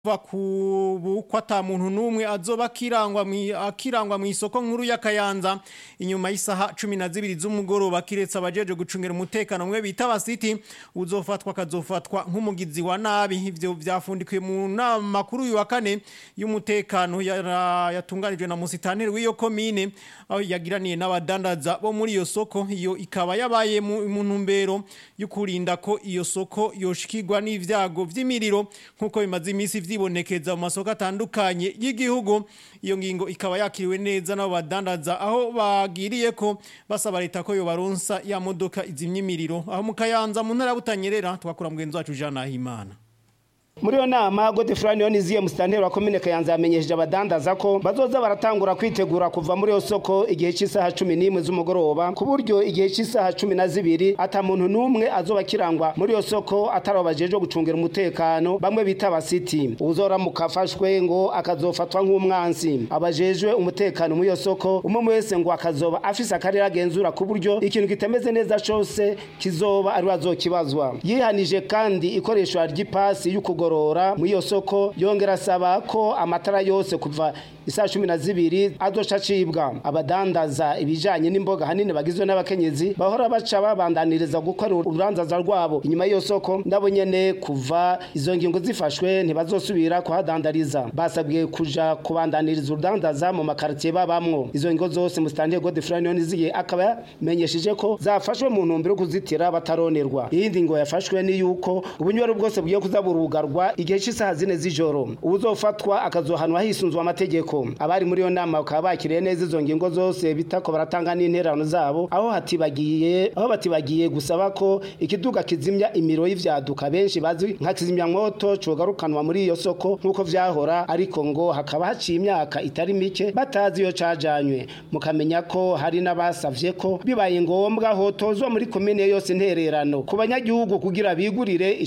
va ku ko ata muntu n'umwe azoba akirangwa mwi- akirangwa mu isoko nkuru y'akayanza inyuma y'isaha cumi na zibiri z'umugoroba kiretse abajeje gucungira umutekano mwe bita abasiti uzofatwa akazofatwa nk'umugizi wa nabi ivyo vyafundikiwe mu nama kuri uyu wa kane y'umutekano yara- yatunganijwe na musitanteri w'iyo komine aho yagiraniye n'abadandaza bo muri iyo soko iyo ikaba yabaye mu mu ntumbero yo kurinda ko iyo soko yoshikirwa n'ivyago vy'imiriro nk'uko bimaze imisi vyibonekeza mu masoko atandukanye y'igihugu iyo ngingo ikaba yakiriwe neza n'abo badandaza aho bagiriye ko basaba leta ko yobaronsa ya modoka izimya imiriro aho mu kayanza mu ntara ya butanyerera twakura mugenzi wacu Jean Nahimana muri iyo nama godefroid yoniziye musitanteri wa komine kayanza yamenyesheje abadandaza ko bazoza baratangura kwitegura kuva muri iyo soko igihe cy'isaha cumi n'imwe z'umugoroba ku buryo igihe cy'isaha cumi na zibiri ata muntu n'umwe azoba akirangwa muri iyo soko atari abo bajejwe gucungira umutekano bamwe bita abasiti uzoramuka afashwe ngo akazofatwa nk'umwansi abajejwe umutekano muri iyo soko umwe wese ngo akazoba afise akarere agenzura ku buryo ikintu kitameze neza cose kizoba ari we azokibazwa yihanije kandi ikoreshwa ry'ipasi y'ukugorora muri iyo soko yongera asaba ko amatara yose kuva isaa cumi na zibiri azoca acibwa abadandaza ibijanye n'imboga hanini bagizwe n'abakenyezi bahora baca babandaniriza gukora urubanzaza rwabo inyuma y'iyo soko nabo nyene kuva izo ngingo zifashwe ntibazosubira kuhadandariza basabwe kuja kubandaniriza urudandaza mu makaritiye babamwo izo ngingo zose musitanteri godefroid yoniziye akaba yamenyesheje ko zafashwe mu ntumbero yo kuzitira bataronerwa iyindi ngo yafashwe ni yuko ubunywero bwose bugiye kuza burugarwa igihe cy'isaha zine z'ijoro ubuzofatwa akazohanwa hisunzwe amategeko abari muri iyo nama bakaba bakiriye neza izo ngingo zose bitako baratanga n'interano zabo aho hatibagiye aho batibagiye gusaba ko ikiduga kizimya imiro y'ivyaduka benshi bazi nka kizimyamwoto cogarukanwa muri iyo soko nk'uko vyahora ariko ngo hakaba haciye imyaka itari mike batazi iyo cajanywe mukamenya ko hari n'abasavye ko bibaye ngombwa hotozwa muri komine yose intererano ku banyagihugu kugira bigurire